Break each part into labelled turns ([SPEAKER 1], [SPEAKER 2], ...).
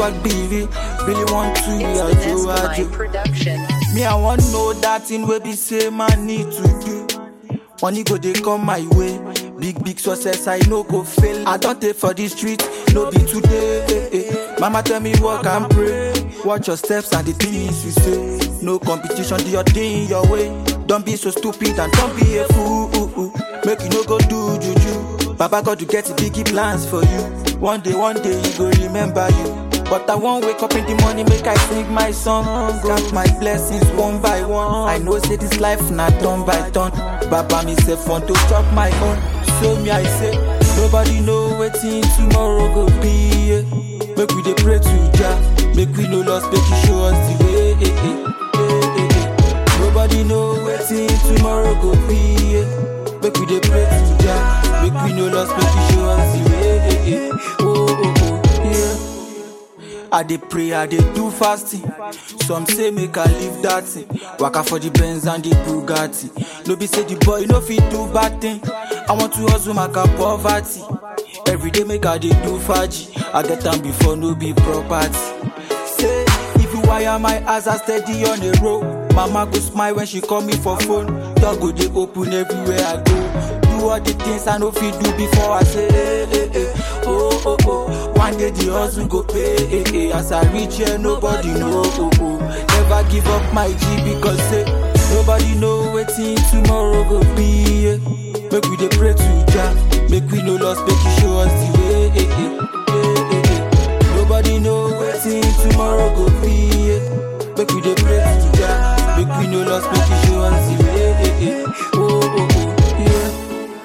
[SPEAKER 1] swag BV. Really want to
[SPEAKER 2] It's
[SPEAKER 1] yeah,
[SPEAKER 2] the
[SPEAKER 1] do I
[SPEAKER 2] Nescamine
[SPEAKER 1] do.
[SPEAKER 2] production.
[SPEAKER 1] Me, I want know that thing where be say man need to do. Money go they come my way. Big big success, I no go fail. I don't take for the street, no be today. eh, eh. Mama tell me walk and pray. Watch your steps and the things you say. No competition, do your thing your way. Don't be so stupid and don't be a fool. Make you no go do juju. Baba God to get biggie plans for you. One day, one day he go remember you. But I won't wake up in the morning, make I sing my song. Count my blessings one by one. I know say this life not turn by turn. Baba me say want to chop my own. So me I say, nobody know wetin tomorrow go be. yeah. Make we dey pray to Jah, make we no lost, make He show us the way. eh, eh, eh, eh, eh. Nobody know wetin tomorrow go be. yeah. Make we dey pray to Jah, make we no lost, make He show us the way. eh, eh. Oh, oh, oh, yeah. I dey pray, I dey do fasting. Some say make I leave that thing. Waka for the Benz and the Bugatti. No be say the boy no fit do bad thing. I want to hustle my poverty. Every day make I dey do faji. I get am before no be property. Say if you wire my ass, I steady on the road. Mama go smile when she call me for phone. Door go dey open everywhere I go. Do all the things I no fit do before I say, eh, eh, eh. oh, oh, oh. One day the hustle go pay, eh, eh. As I reach here, nobody know, oh, oh. Never give up my G because say, nobody know wetin tomorrow go be, eh. Make we dey pray to Jah, make we no lost, make He show us the way, eh, eh, eh, eh, eh. Nobody know wetin tomorrow go be, eh. Make we dey pray to Jah, make we no lost, make He show us the way, eh, eh. Oh, oh, oh, yeah.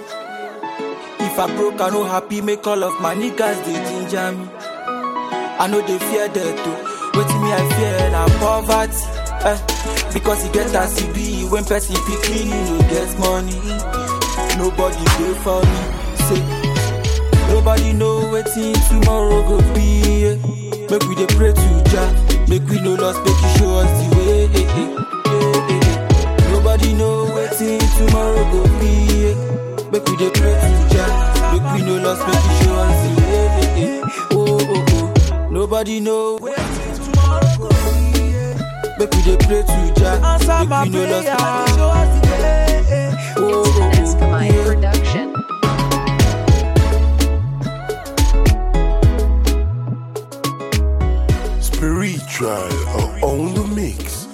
[SPEAKER 1] If I broke, I no happy, make all of my niggas they ginger me. I know they fear death too. Waiting me, I fear na poverty. Eh, because he get as he be when person picking, he no get money. Nobody dey for me. Say, nobody know wetin tomorrow go be. eh. Make we dey pray to Jah, make we no lost, make He show us the way. eh, eh, eh, eh, eh. Nobody know wetin tomorrow go be. eh. Make we dey pray to Jah, make we no lost, make He show us the way. eh, eh. Oh, oh, oh. Nobody know wetin tomorrow go be. eh. Make we dey pray to Jah,
[SPEAKER 3] Answer
[SPEAKER 1] make
[SPEAKER 3] my
[SPEAKER 1] we no
[SPEAKER 3] prayer,
[SPEAKER 1] lost, make
[SPEAKER 3] show us the way.
[SPEAKER 1] Oh,
[SPEAKER 2] It's the
[SPEAKER 1] oh, oh,
[SPEAKER 2] Nescamine
[SPEAKER 1] yeah.
[SPEAKER 2] production.
[SPEAKER 4] Spiritual on the mix.